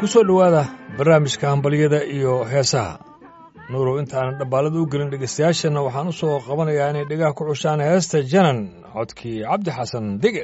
ku soo dhowaada barnaamijka hambalyada iyo heesaha nuurow intaanan dhabbaalada u gelin dhegaystayaashana waxaan u soo qabanayaa inay dhegaha ku cushaan heesta janan codkii cabdi xasan dige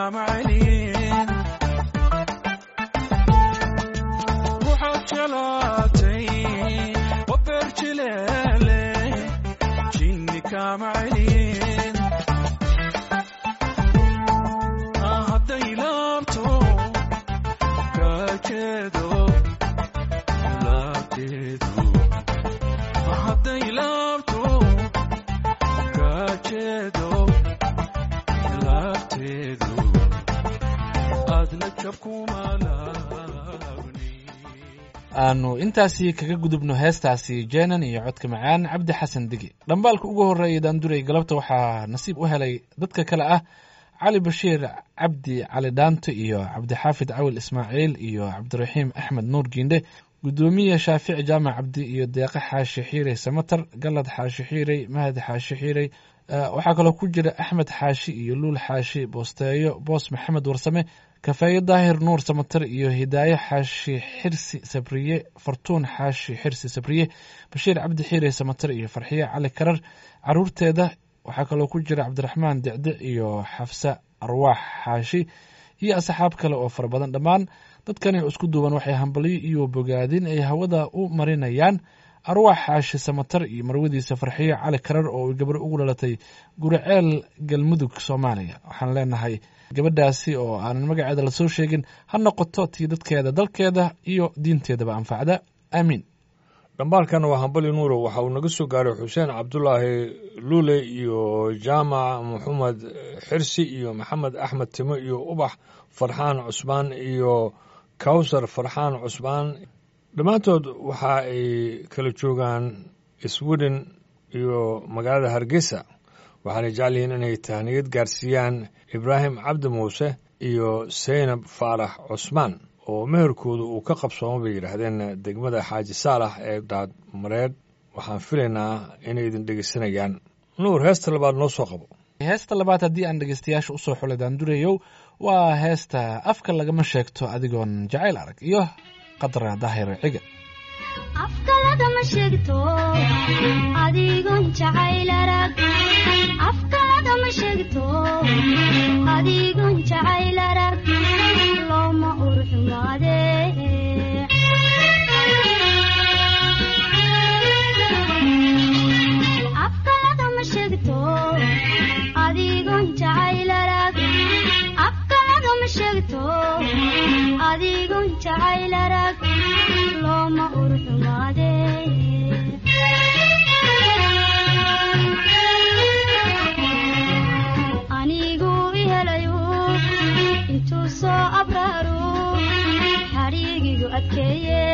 kama celin ruuxaad jelaatay wabeer jileele jinni kama celin hadday laabto kaajeedo laabteedu hadday laabto kaajeedo laabteedu aadna jabkuma laabni aanu intaasi kaga gudubno heestaasi jeenan iyo codka macaan cabdi xasan degi dhambaalka ugu horreeya daanduray galabta waxaa nasiib u helay dadka kale ah cali bashiir cabdi cali dhaanto iyo cabdixaafid cawil ismaaciil iyo cabdiraxiim axmed nuur giindhe gudoomiye shaafici jaamac cabdi iyo deeqe xaashi xiirey samatar galad xaashi xiirey mahad xaashi xiirey waxaa kaloo ku jira axmed xaashi iyo luul xaashi boosteeyo boos maxamed warsame kafeeye daahir nuur samatar iyo hidaaye xaashi xirsi sabriye fartuun xaashi xirsi sabriye bashiir cabdi xiire samatar iyo farxiye cali karar caruurteeda waxaa kaloo ku jira cabdiraxmaan dicdic iyo xafsa arwaax xaashi iyo asxaab kale oo fara badan dhammaan dadkani isku duuban waxay hambalyo iyo bogaadin ay hawada u marinayaan arwaax xaashi samatar iyo marwadiisa farxiyo cali karar oo gabar ugu dhalatay guriceel galmudug soomaaliya waxaan leenahay gabadhaasi oo aanan magaceeda lasoo sheegin ha noqoto tii dadkeeda dalkeeda iyo diinteedaba anfacda aamiin dhambaalkan waa hambali nuuro waxa uu naga soo gaaray xuseen cabdulaahi luule iyo jaamac maxamed xirsi iyo maxamed axmed timo iyo ubax farxaan cusmaan iyo kawsar farxaan cusmaan dhammaantood waxa ay kala joogaan sweden iyo magaalada hargeysa waxaanay jecel yihiin inay tahniyad gaarsiiyaan ibraahim cabdi muuse iyo seynab faarax cusmaan oo meherkooda uu ka qabsoomo bay yidhaahdeen degmada xaaji saalax ee dhaad mareed waxaan filaynaa inay idin dhegeysanayaan nuur heesta labaad noo soo qabo heesta labaad haddii aan dhegeystayaasha usoo xulay daandurayow waa heesta afka lagama sheegto adigoon jacayl arag iyo qadra daahir ciga afka lagama sheegto adigon jacayl arag afka lagama sheegto adigon jacayl arag looma urxumaade afka lagama sheegto adigon jacayl arag afka lagama sheegto adigon jacayl arag looma urxumaade anigu ihelayu intuu soo abraaru xadhiigigu adkeeye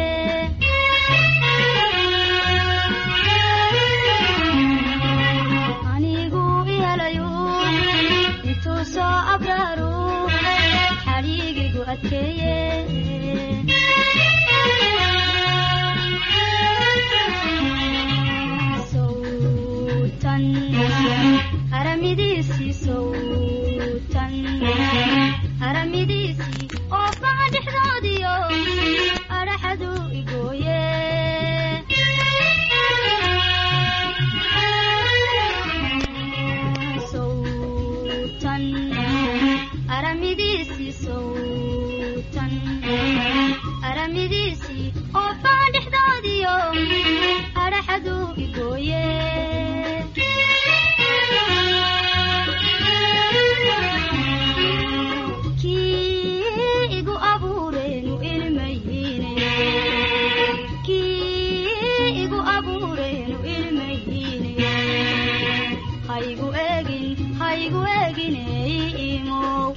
anigu ihelayu intuu soo abraaru xadhiigigu adkeeye sowtan haramidiisii sowtan haramidiisii oo baca dhexdoodiyo adhaxadu igooye sowtan haramidiisii sowtan haramidiisii oo baca dhexdoodiyo adhaxadu igooye kii igu abuureenu ilmayhiine kii igu abuureenu ilmayhiine haygu eegin haygu eegine imow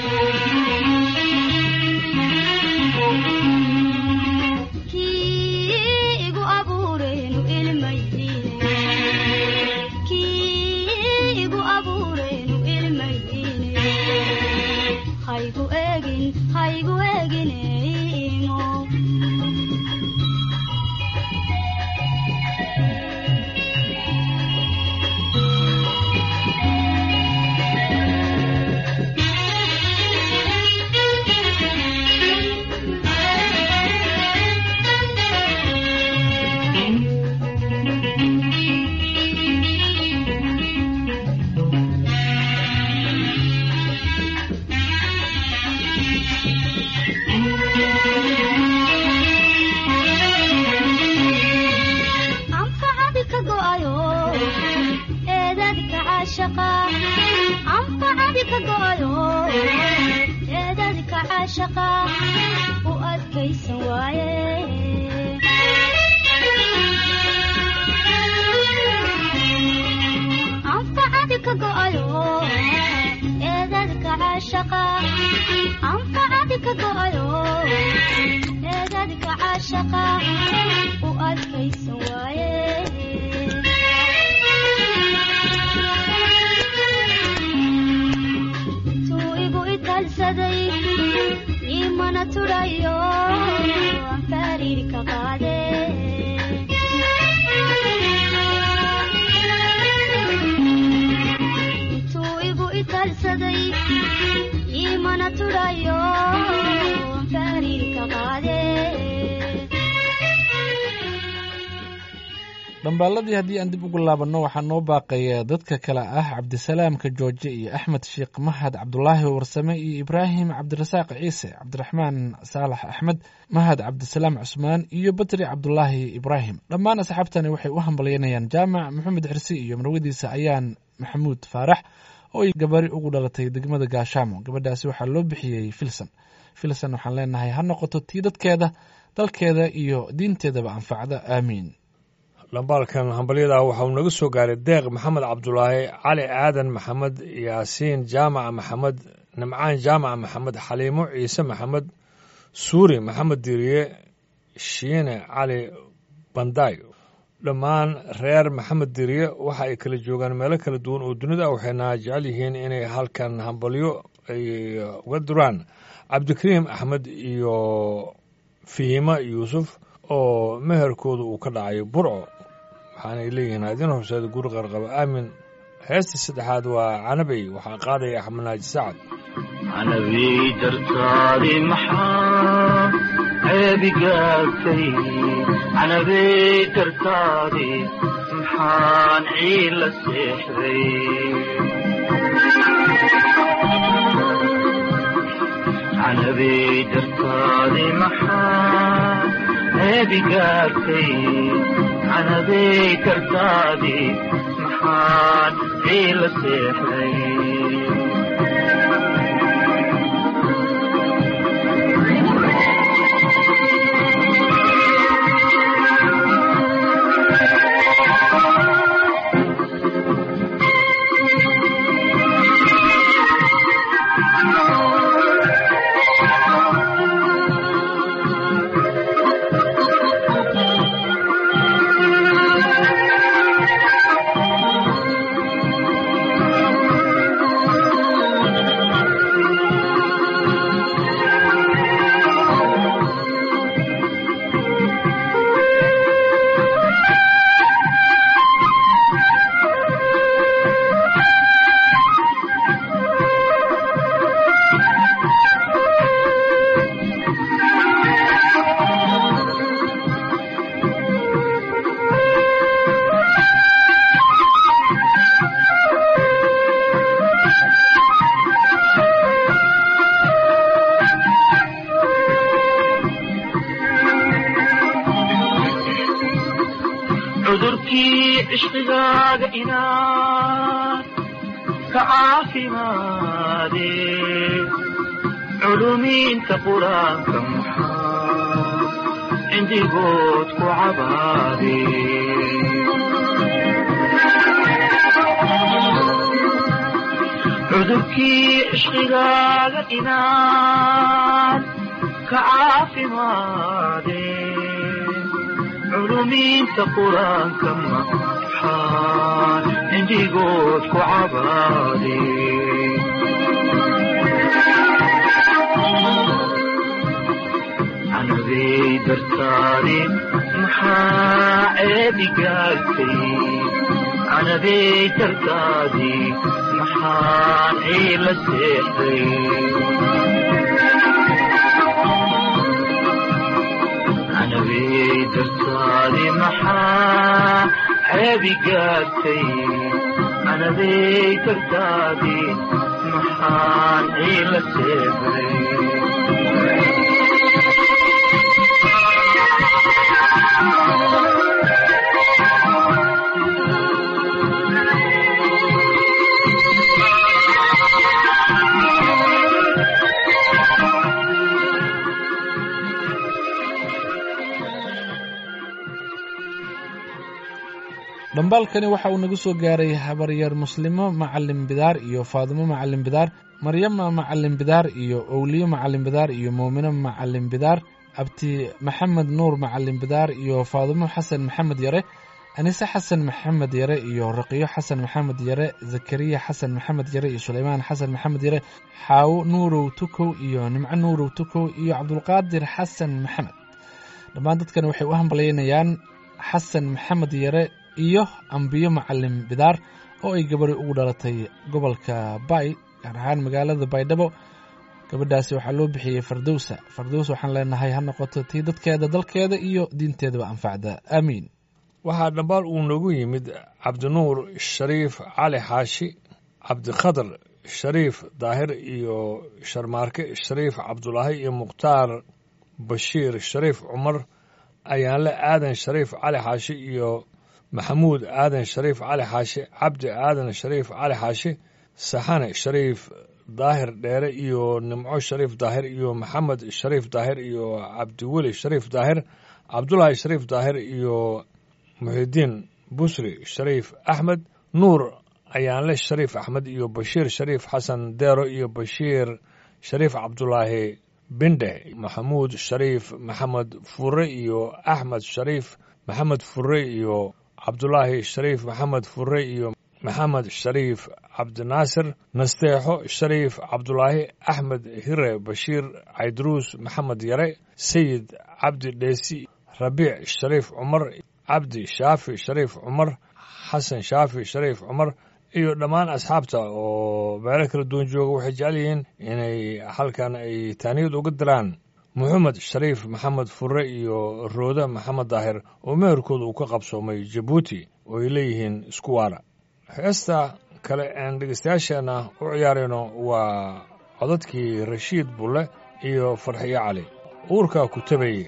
kii igu abuureenu ilmayhiine kii igu abuureenu ilmayhiine haygu eegin haygu eegine imow caashaqa u adkaysan waaye anfacadi ka go'ayo eedadka caashaqa anfacadi ka go'ayo eedadka caashaqa u adkaysan waaye tuu igu italsaday imana turayo aan fariiri ka qaade intuu igu italsaday imana turayo aan fariiri ka qaade dhambaaladii haddii aan dib ugu laabanno waxaa noo baaqaya dadka kale ah cabdisalaamka jooje iyo axmed sheekh mahad cabdulaahi warsame iyo ibraahim cabdirasaaq ciise cabdiraxmaan saalax axmed mahad cabdisalaam cusmaan iyo batri cabdulaahi ibraahim dhammaan asxaabtani waxay u hambalyaynayaan jaamac maxamed xirsi iyo marwadiisa ayaan maxamuud faarax oo ay gabari ugu dhalatay degmada gaashaamo gabadhaasi waxaa loo bixiyey filson filson waxaan leenahay ha noqoto tii dadkeeda dalkeeda iyo diinteedaba anfacda aamiin dhambaalkan hambalyadaa waxa uu naga soo gaaray deeq maxamed cabdulaahi cali aadan maxamed yaasiin jaamaca maxamed nimcaan jaamaca maxamed xaliimo ciise maxamed suuri maxamed diriye shiine cali bandaay dhammaan reer maxamed diriye waxa ay kala joogaan meelo kala duwan oo dunida waxayna jecel yihiin inay halkan hambalyo ay uga duraan cabdikariim axmed iyo fihima yuusuf oo meherkooda uu ka dhacay burco waxaanay leeyihiin adin horseeda guri qarqaba aamin heesta saddexaad waa canabey waxaa qaadaya axmed naaji sacad canabey dartaadi maxaa ceebigaagtay canabey dartaadi maxaan ciila seexday canabey dartaadi maxaa ceebigaagtay canabey dartaadi maxaan ciila seexday cudurkii cishqigaaga inaad ka caafimaade culumiinta qur-aanka maxaa cindigood ku cabaade cudurkii cishqigaaga inaad ka caafimaade culumiinta qur-aanka maxaan cindigood ku cabaade canabey dartaadi maxaa ceebigaagtay canabey dartaadi maxaan ciila seexday canabey dartaadi maxaa ceebigaagtay canabey dartaadi maxaan ciila seexday dhambaalkani waxa uu naga soo gaaray habaryar muslimo macalin bidaar iyo faadimo macalin bidaar maryama macalin bidaar iyo owliyo macalin bidaar iyo muumino macalin bidaar abti maxamed nuur macalin bidaar iyo faadimo xasan maxamed yare anise xasan maxamed yare iyo raqiyo xasan maxamed yare zakariya xasan maxamed yare iyo suleymaan xasan maxamed yare xaawo nuurow tukow iyo nimco nuurow tukow iyo cabdulqaadir xasan maxamed dhammaan dadkani waxay u hambalyaynayaan xasan maxamed yare iyo ambiyo macalin bidaar oo ay gabari ugu dhalatay gobolka bay gaar ahaan magaalada baydhabo gabadhaasi waxaa loo bixiyey fardowsa fardows waxaan leenahay ha noqoto tii dadkeeda dalkeeda iyo diinteedaba anfacda aamiin waxaa dhambaal uu noogu yimid cabdinuur shariif cali xaashi cabdikhadar shariif daahir iyo sharmaarke shariif cabdulaahi iyo mukhtaar bashiir shariif cumar ayaanle aadan shariif cali xaashi iyo maxamuud aadan shariif cali xaashi cabdi aadan shariif cali xaashi saxane shariif daahir dheere iyo nimco shariif daahir iyo maxamed shariif daahir iyo cabdiweli shariif daahir cabdulaahi shariif daahir iyo muxidiin busri shariif axmed nuur ayaanle shariif axmed iyo bashiir shariif xasan deero iyo bashiir shariif cabdulaahi bindhe maxamuud shariif maxamed fure iyo axmed shariif maxamed fure iyo cabdulaahi shariif maxamed fure iyo maxamed shariif cabdinaasir nasteexo shariif cabdulaahi axmed hire bashiir caydruus maxamed yare sayid cabdi dheesi rabiic shariif cumar cabdi shaafi shariif cumar xasan shaafi shariif cumar iyo dhammaan asxaabta oo meelo kala duwan jooga waxay jecel yihiin inay halkan ay taaniyad uga diraan moxamed shariif maxamed fure iyo roode maxamed daahir oo meherkooda uu ka qabsoomay jabuuti oo ay leeyihiin isku waara heesta kale aan dhegeystayaasheenna u ciyaarayno waa codadkii rashiid bulle iyo farxiyo cali uurkaa ku tabayey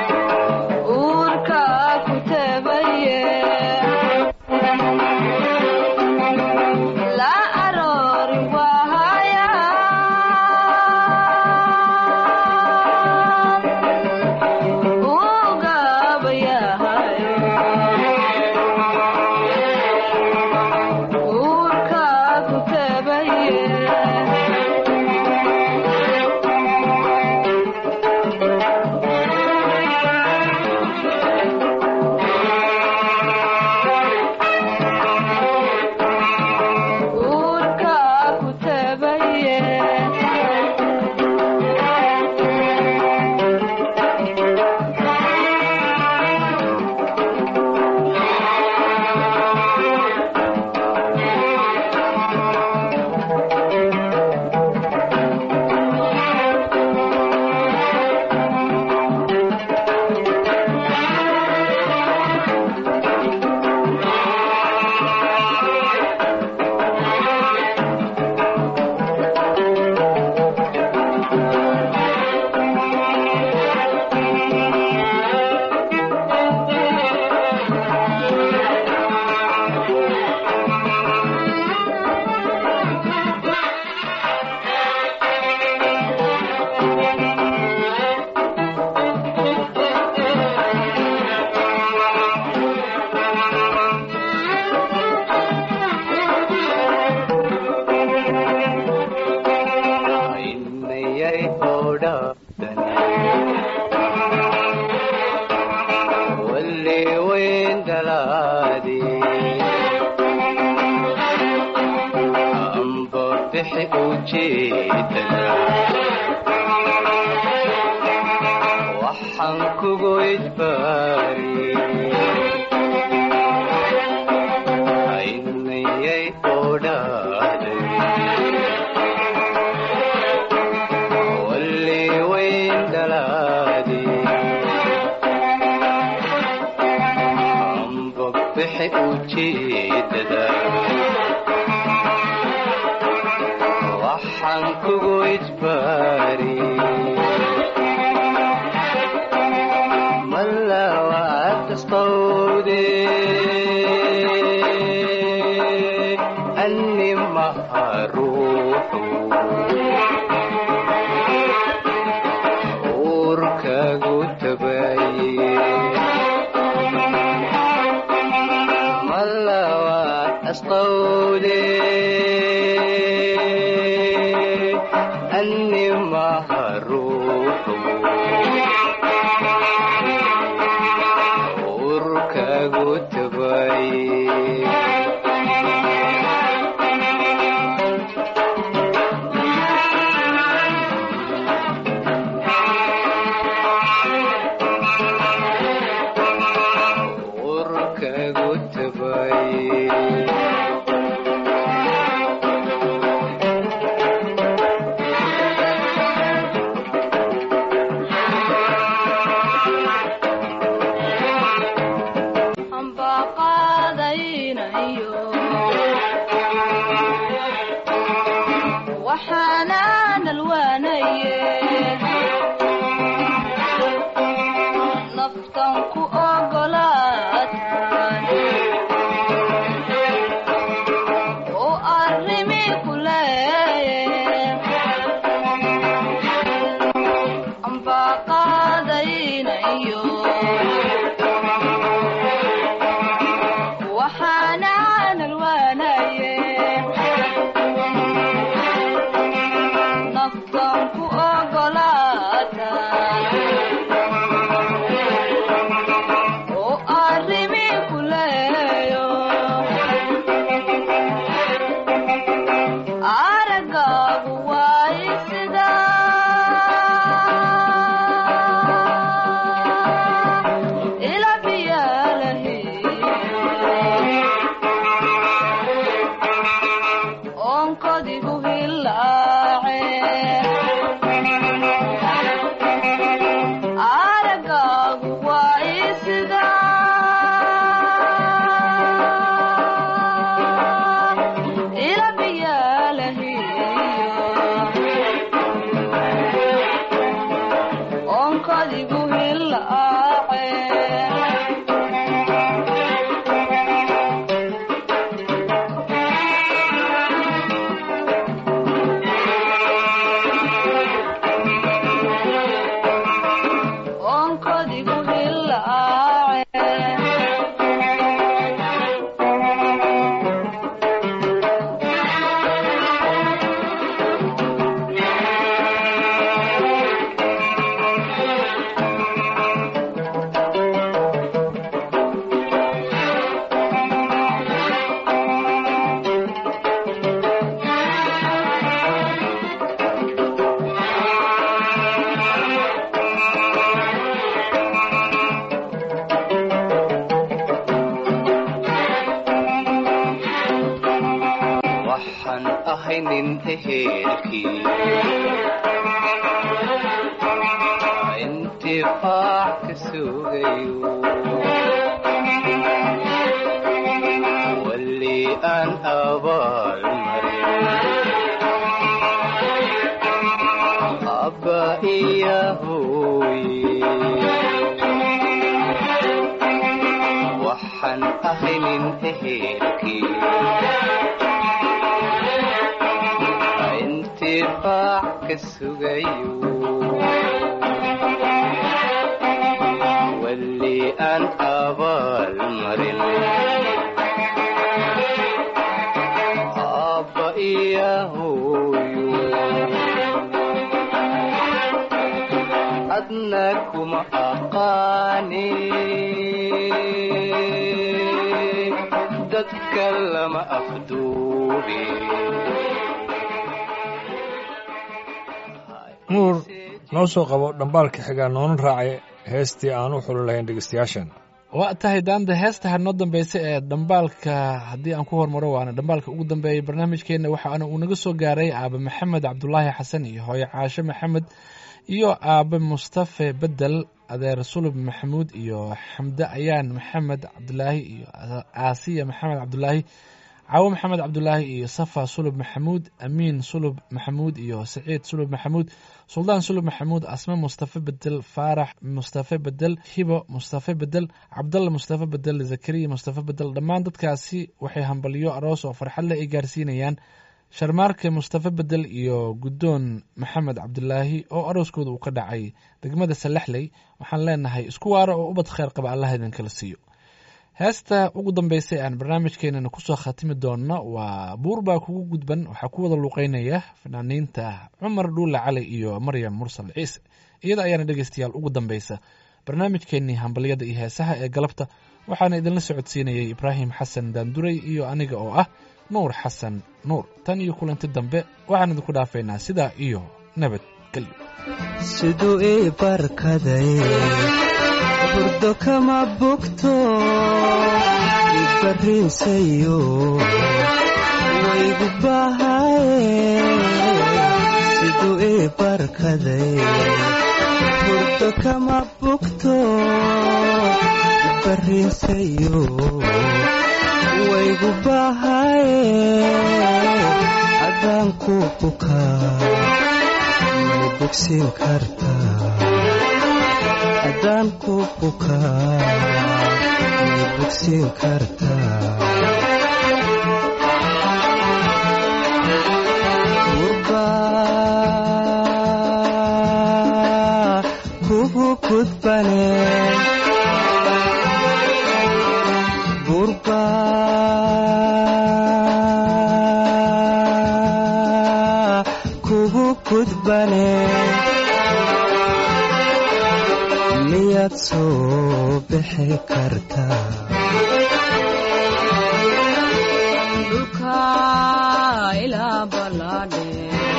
Urka kutebeye bixi ujeedada waxaan kugu idbaari aynayay odhaaday walli wayn dhalaadi amba bixi ujeedada waxaan kugu ijbaari malawaad asqowde anni maha ruuxu uurkagu tabaye malawaad asqowde anni maha ruuxu uurkagu tabaye uurkagu tabaye amba qaadaynayo waxaanaan alwaanaye naftan ku ogolaatan oo arrimi ku leeye amba qaadaynayo waxaanaan alwaanaye naftan ku ogolaata oo arrimi ku leeyo aragaagu waay sida ila biyalahi onkodigu hilaace aragaagu waa isida ila biyalahiyo onkodigu hilaace onkodigu hilaace waxaan ahay nin ehelkii intifaac ka sugayo walli aan abaal marin abba iya hooye waxaan ahay nin ehelkii intifaac ka sugayo walli aan abaal marin abba iya hooyo adna kuma aqaani dadka lama afduubi nuur noo soo qabo dhambaalka xigaa noona raacay heestii aan u xuli lahayn dhegeystayaashan waa tahay daanda heesta noo dambeysa ee dhambaalka haddii aan ku hormaro waana dhambaalka ugu dambeeyay barnaamijkeena waxaana uu naga soo gaaray aabe maxamed cabdulaahi xasan iyo hooyo caashe maxamed iyo aabe mustafe bedel adeer sulub maxamuud iyo xamde ayaan maxamed cabdulaahi iyo aasiya maxamed cabdulaahi caawo maxamed cabdulaahi iyo safa sulub maxamuud amiin sulub maxamuud iyo saciid sulub maxamuud suldaan sulub maxamuud asme mustafe bedel faarax mustafe bedel hibo mustafe bedel cabdalla mustafe bedel zakariya mustafe bedel dhammaan dadkaasi waxay hambalyo aroos oo farxad leh ay gaarsiinayaan sharmaarke mustafe bedel iyo guddoon maxamed cabdulaahi oo arooskooda uu ka dhacay degmada salaxley waxaan leenahay isku waaro oo ubad kheyr qaba allah idinkala siiyo heesta ugu dambeysay aan barnaamijkeenana kusoo khatimi doonno waa buur baa kugu gudban waxaa ku wada luuqeynaya fanaaniinta cumar dhuule cali iyo maryam mursal ciise iyada ayaana dhegeystayaal ugu dambeysa barnaamijkeenii hambalyada iyo heesaha ee galabta waxaana idinla socodsiinayay ibraahim xasan daanduray iyo aniga oo ah nuur xasan nuur tan iyo kulanti dambe waxaan idinku dhaafaynaa sidaa iyo nabad gelyo siduu ii barkaday burdo kama bogto ibarrinsayo waygu bahaye siduu ii barkaday burdo kama bogto ibarrinsayo waygu bahaye adaan ku bukaa may bogsiin kartaa haddaan ku bukaa may bogsiin kartaa gurbaa kugu gudbane gurbaa kugu gudbane miyaad soo bixi kartaa dhulka ilaa ballaadhe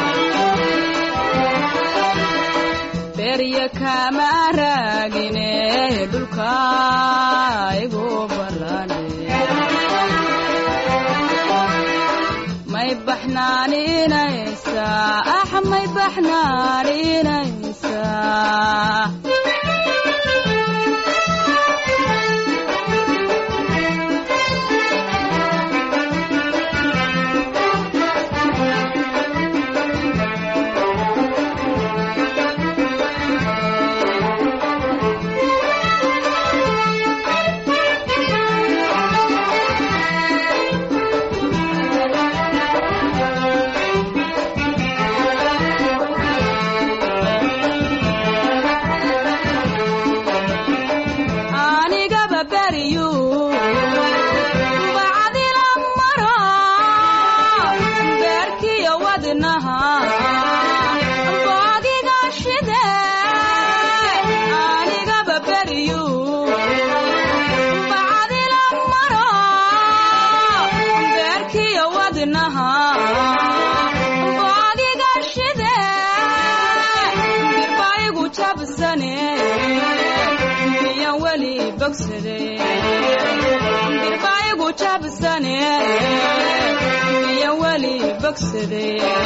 berya kama raagine dhulka igu ballaadhe may baxnaaninaysaa ax may baxnaaninaysaa anigaba beriyu bacdila maro beerkiyo wadnaha boogiga shide anigaba beriyu bacdila maro beerkiyo wadnaha boogiga shide birbaigu jabsane miyan weli bogsade birbaigu jabsane miyan weli bogsade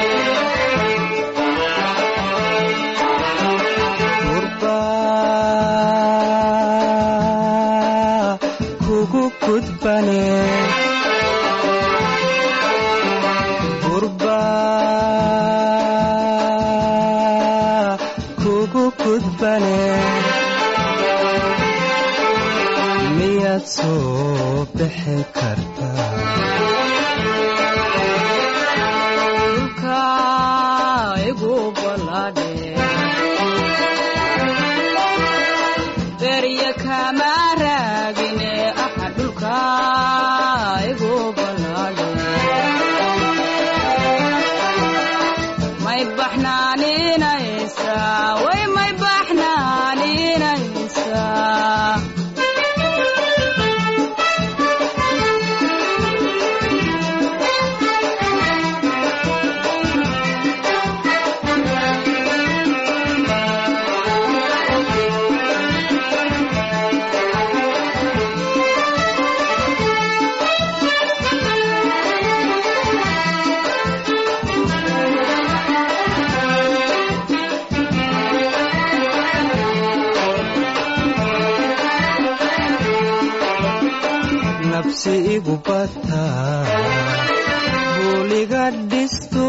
gurbaa kugu gudbane gurbaa kugu gudbane miyaad soo bixi kartaa dhulka igu ballaadhe berya kama raagine axa dhulka igu ballaadhe may baxnaaninaysaa way may baxnaan nafsi igu bataa buuliga dhisto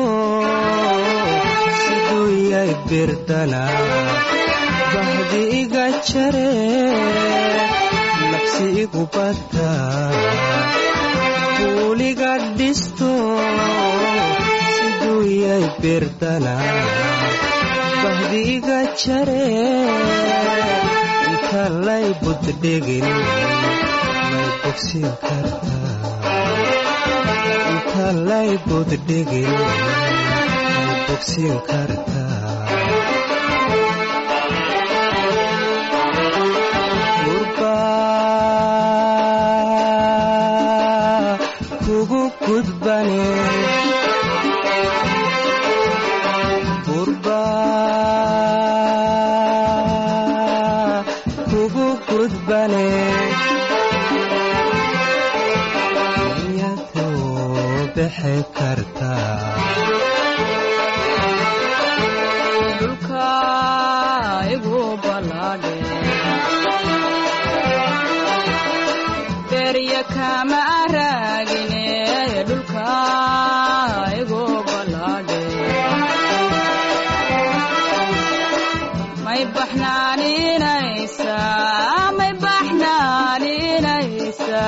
siduu yay birdana bahdi iga jare nafsi igu bataa buuliga dhisto siduu yay birdana bahdi iga jare inta lay buddhigin may bogsin kartaa inta lay buddhigin may bogsin kartaa gurbaa kugu gudbane gurbaa kugu gudbane miyaduu bixi kartaa dhulka igu balaadhe berya kama raagine dhulka igu balaadhe may baxnaaninaysa may baxnaaninaysa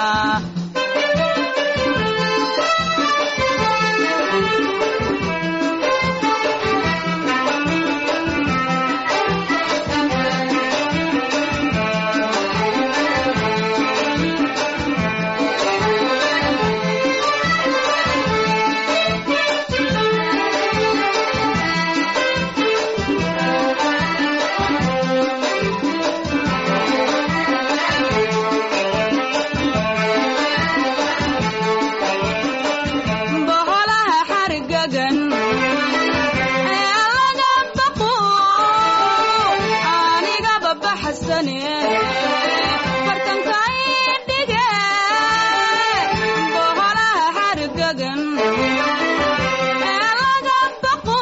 boqolaha xargagan ee laga baqo anigaba baxsane fartanka idhige boqolaha xargagan ee laga baqo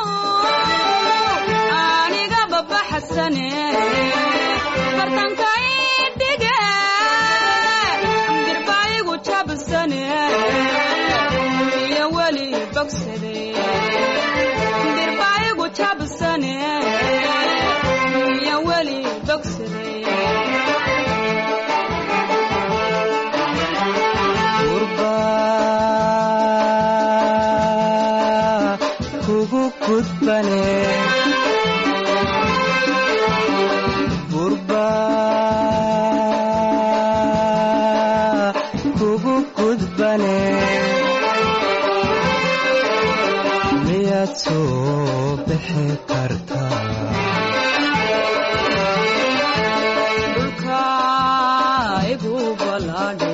anigaba baxsane fartanka idhige dirbaayigu jabsane iyo weli bogsade dirbaayigu jabsane iyo weli bogsade gurbaa kugu gudbane gurbaa kugu gudbane miyaad soo bixi kartaa dhulka igu balaadhe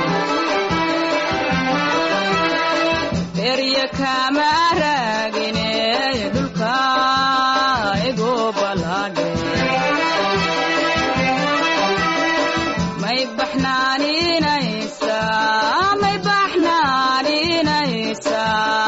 berya kama raagine dhulka igu balaadhe may baxnaaninaysa may baxnaaninaysa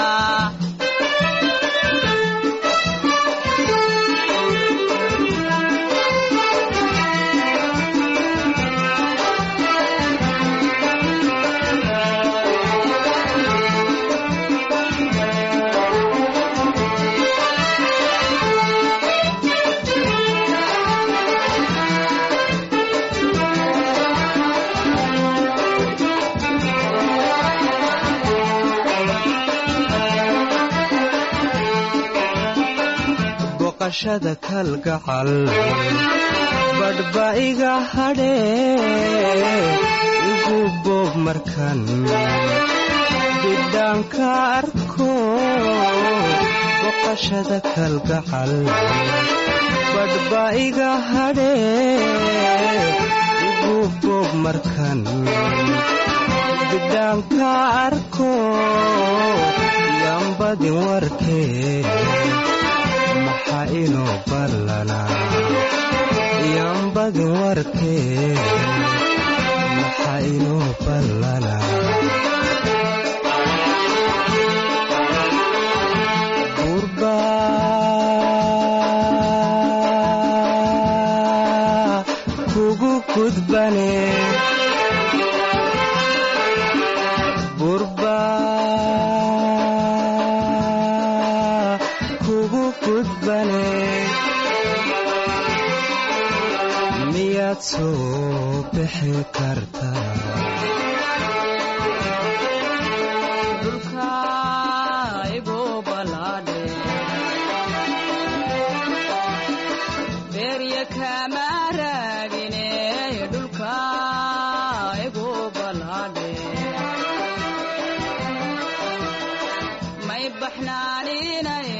boqashada kalgacal badhba iga hadhee igu boob markan bidhaanka arko boqashada kalgacal badhba iga hadhee igu boob markan bidhaanka arko yambadin warkee maxaa inoo ballanaa yambadin warkee maxaa inoo ballanaa gurbaa kugu gudbane soo bixi kartaa dhulka igu balaadhe beerya kama raagine dhulka igu balaadhe may baxnaaninay